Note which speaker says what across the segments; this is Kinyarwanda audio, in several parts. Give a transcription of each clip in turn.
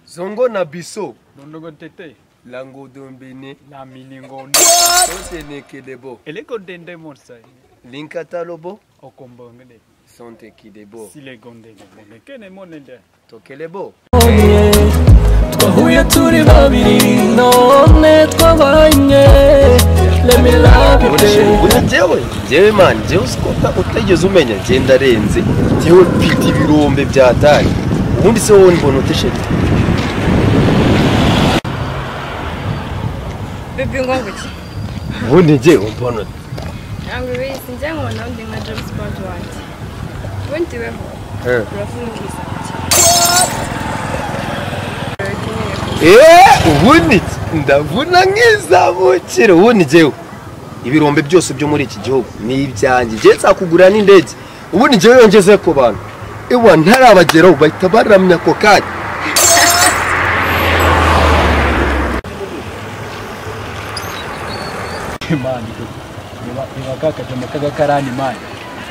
Speaker 1: zongo na biso
Speaker 2: londongo ntete
Speaker 1: lango dombene
Speaker 2: na miningo
Speaker 1: tosenekidebo
Speaker 2: eleko ndende mosa
Speaker 1: linkata lobo
Speaker 2: okombongede
Speaker 1: sontekidebo
Speaker 2: silego ndende bonde kene monende
Speaker 1: tokelebo
Speaker 3: twahuye turi babiri none twabanye lemirabire
Speaker 1: ubu njyewe njyewe mani njyewe usikota utigeze umenya ngenda arenze njyewe mfite ibirombe bya dani ubundi se wowe mbona utesheri
Speaker 4: Bibi ngo ngiki
Speaker 1: ubundi njyewe mbona
Speaker 4: angiwe sinjya nkubona wundi nka James Bond wanjye ubundi weho
Speaker 1: Eh.
Speaker 4: urafungiza iki
Speaker 1: eee ubundi ndavuna nk'izabukire ubundi njyewe ibirombe byose byo muri iki gihugu ni ibyanjye njyewe nzakugura n'indege ubundi njyewe yongeze ku bantu iwa ntarabageraho bahita baramya ako kanya
Speaker 2: mani ibakaka jamaka gakarani mani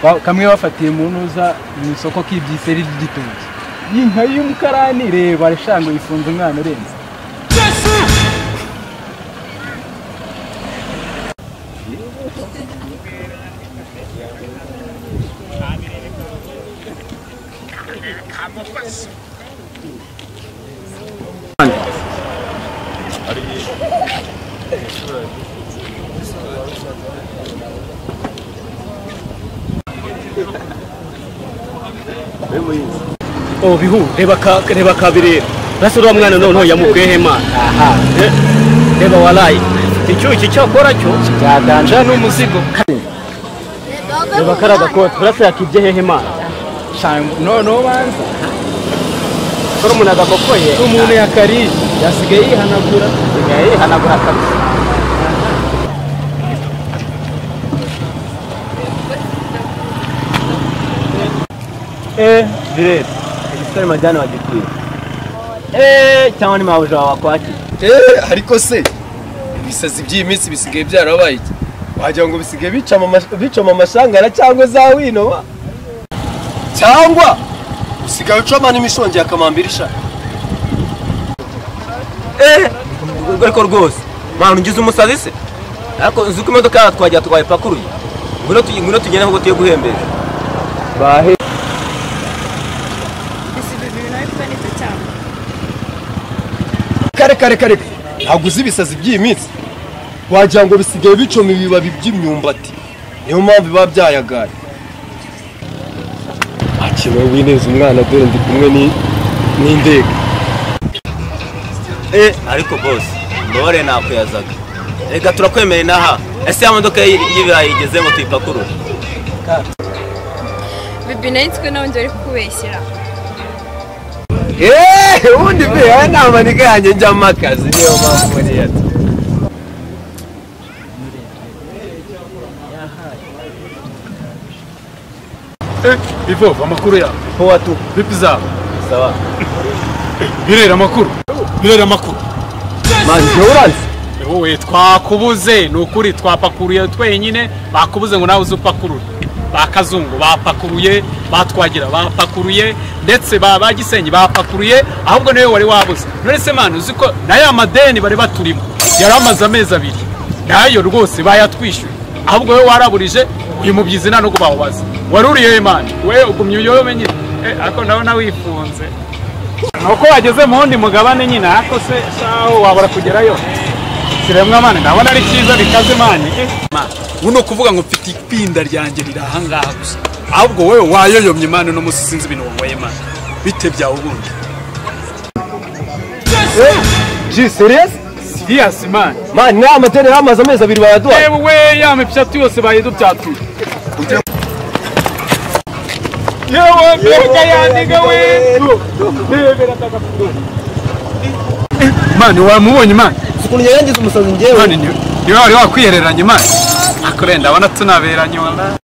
Speaker 2: Ba- kamwe bafatiye mu ntuza mu isoko k'ibyiseri ry'igitoki iyi nka y'umukarani reba shango yifunze umwana urenze
Speaker 5: oh bihu reba ka reba kabirera basi uriya mwana noneho yamubwehe mana Eh, reba warayi icyuki cyakora cyo cyaganja n'umuzigo reba kariya gakote burasa yakibye hehe mana
Speaker 2: shango noneho banza
Speaker 5: solomoni agakokoye
Speaker 2: umuntu yakariye yasigaye yihanagura
Speaker 5: isigaye yihanagura kabisa
Speaker 6: Eh, direct. Igisore majani wa Gikuyu. Eh, cyangwa ni mabuja wawe akwakira.
Speaker 1: eee ariko se ibisazi by'iyi minsi bisigaye byarabaye iki wagira ngo bisigaye bicama amash- bicoma amashangara cyangwa za wino wa cyangwa usigaye ucoma n'imishongi ya kamambiri ishaka
Speaker 6: Eh, ubwo ariko rwose. Mwana ungize umusazi se? Ariko uzi uko imodoka yacu twagira twayipakuruye. Ngwino tuyi ngwino tugende ahubwo tuye guhembeza. Bahe.
Speaker 4: ese bibi nawe kuba nibyo cyane
Speaker 1: kare kare kare ntabwo uzi ibisazi by'iyi minsi wagira ngo bisigaye bicoma ibibabi by'imyumbati niyo mpamvu biba byayagaye akenewe w'ineza umwana dore ndi kumwe ni- n'indege
Speaker 6: Eh, ariko boss, mbabare nakuyazaga. Reka turakwemereye n'aha. Ese ya modoka y'i- y'ibirayi igeze ngo tuyipakurure.
Speaker 4: bibi nawe twe nawe njye uri kukubeshyira
Speaker 1: eee ubundi mbihaye nama ntigayange njyamo akazi niyo mpamvu niyo
Speaker 2: ivo amakuru yawe
Speaker 1: powatu
Speaker 2: vipi zawe
Speaker 6: Sawa.
Speaker 2: birera amakuru birera amakuru
Speaker 1: manjye uranze
Speaker 2: wowe twakubuze ni ukuri twapakuruye twenyine bakubuze ngo nawe uze upakurure ba kazungu bapakuruye batwagira bapakuruye ndetse ba ba gisenyi bapakuruye ahubwo niwe wari wabuze none se mani uzi ko nayo amadeni bari baturimo yari amaze amezi abiri nayo rwose bayatwishyuye ahubwo wowe waraburije uyu mubyizi nta n'ubwo bawubaza wari uriyo mani we ugumye uyobe nyine Eh, ariko nawe nawe wifunze nuko wageze mu wundi mugabane nyine ariko se shaho wabura kugerayo kiremwa mani ndabona ari cyiza bikaze mani ubu ni ukuvuga ngo mfite ipinda ryanjye riri ahangaha gusa ahubwo wowe wayoyomye imana uno munsi sinzi ibintu wanyweye imana bite byawe ubundi
Speaker 1: ji serious
Speaker 2: siriyasi mani
Speaker 1: mani nta matera yamaze amezi abiri bayaduhaye
Speaker 2: yewe ya mipyatu yose bayidubyatuye yewe mbega yandiga we mani wamubonye mani
Speaker 6: Ukuntu yarangiza umusazi njyewe.
Speaker 2: mani niwe wari wakwihereranye mani akurenda abona tunaberanye wala